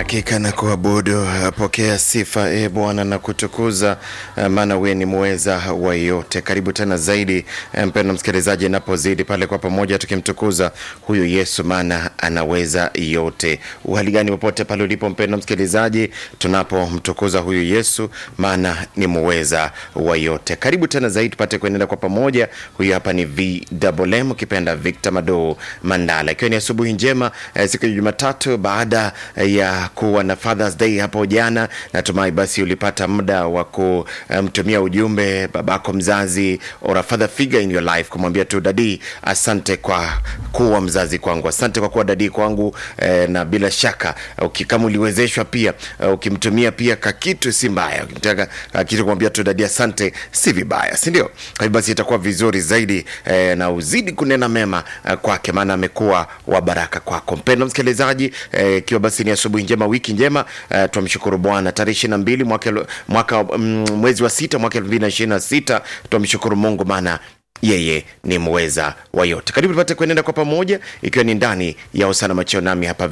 Hakika na kuabudu, pokea sifa e Bwana na kutukuza, maana wewe ni muweza wa yote. Karibu tena zaidi mpendwa msikilizaji, napozidi pale kwa pamoja tukimtukuza huyu Yesu, maana anaweza yote. Uhali gani popote pale ulipo mpendwa msikilizaji, tunapomtukuza huyu Yesu, maana ni muweza wa yote. Karibu tena zaidi tupate kuendelea kwa pamoja. Huyu hapa ni VMM ukipenda Victor Mado Mandala, ikiwa ni asubuhi njema eh, siku ya Jumatatu baada ya kuwa na Father's Day hapo jana. Natumai basi ulipata muda wa kumtumia ujumbe babako mzazi or a father figure in your life, kumwambia tu dadi, asante kwa kuwa mzazi kwangu, asante kwa kuwa dadi kwangu eh, na bila shaka uki- kama uliwezeshwa pia eh, ukimtumia pia kakitu si mbaya, ukimtaka kakitu kumwambia tu dadi asante si vibaya, si ndio? Kwa hivyo basi itakuwa vizuri zaidi eh, na uzidi kunena mema eh, kwake, maana amekuwa wa baraka kwako mpendwa msikilizaji eh, ikiwa basi ni asubuhi njema wiki njema eh, twamshukuru bwana tarehe ishiri na mbili mwaka, elu- mwaka mm, mwezi wa sita mwaka elfu mbili na ishirini na sita twamshukuru mungu maana yeye ni mweza wa yote karibu tupate kuenenda kwa pamoja ikiwa ni ndani ya usana macheo nami hapa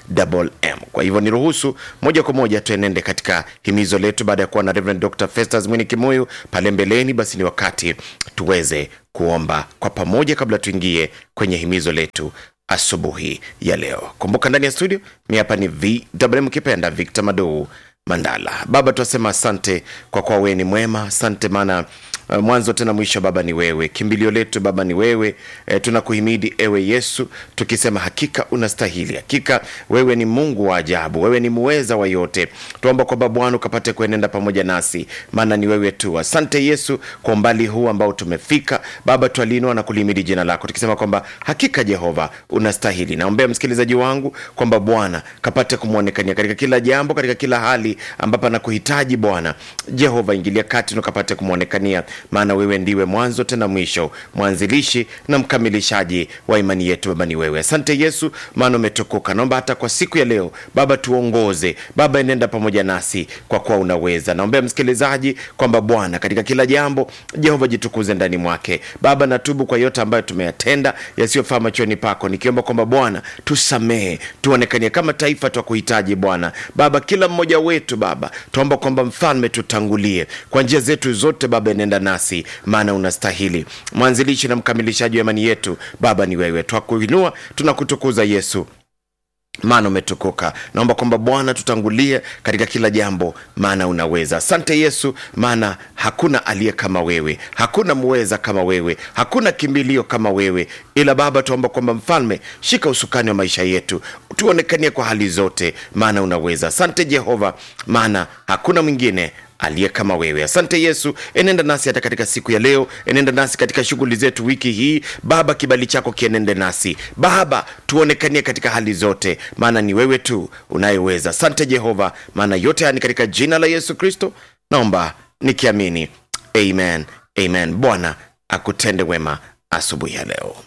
vmm kwa hivyo niruhusu moja kwa moja tuenende katika himizo letu baada ya kuwa na Reverend Dr. Festus Mwini Kimuyu pale mbeleni basi ni wakati tuweze kuomba kwa pamoja kabla tuingie kwenye himizo letu asubuhi ya leo kumbuka ndani ya studio mi hapa ni vwm kipenda victor madou mandala baba twasema asante kwa kuwa wewe ni mwema asante maana uh, mwanzo tena mwisho baba ni wewe kimbilio letu baba ni wewe e, tunakuhimidi ewe yesu tukisema hakika unastahili hakika wewe ni mungu wa ajabu wewe ni muweza wa yote tuomba kwamba bwana ukapate kuenenda pamoja nasi maana ni wewe tu asante yesu kwa umbali huu ambao tumefika baba twalinua na kulihimidi jina lako tukisema kwamba hakika jehova unastahili naombea msikilizaji wangu kwamba bwana kapate kumwonekania katika kila jambo katika kila hali ambapo anakuhitaji bwana jehova ingilia kati na ukapate kumwonekania maana wewe ndiwe mwanzo tena mwisho mwanzilishi na mkamilishaji wa imani yetu baba ni wewe asante yesu maana umetukuka naomba hata kwa siku ya leo baba tuongoze baba enenda pamoja nasi kwa kuwa unaweza naombea msikilizaji kwamba bwana katika kila jambo jehova jitukuze ndani mwake baba natubu kwa yote ambayo tumeyatenda yasiyofaa machoni pako nikiomba kwamba bwana tusamehe tuonekanie kama taifa twakuhitaji bwana baba kila mmoja wetu baba tuomba kwamba mfalme tutangulie kwa njia zetu zote baba enenda nasi maana unastahili mwanzilishi na mkamilishaji wa imani yetu baba ni wewe twakuinua tunakutukuza yesu maana umetukuka naomba kwamba bwana tutangulie katika kila jambo maana unaweza asante yesu maana hakuna aliye kama wewe hakuna muweza kama wewe hakuna kimbilio kama wewe ila baba tuomba kwamba mfalme shika usukani wa maisha yetu tuonekanie kwa hali zote maana unaweza asante jehova maana hakuna mwingine aliye kama wewe asante yesu enenda nasi hata katika siku ya leo enenda nasi katika shughuli zetu wiki hii baba kibali chako kienende nasi baba tuonekanie katika hali zote maana ni wewe tu unayeweza asante jehova maana yote haya ni katika jina la yesu kristo naomba nikiamini amen amen bwana akutende wema asubuhi ya leo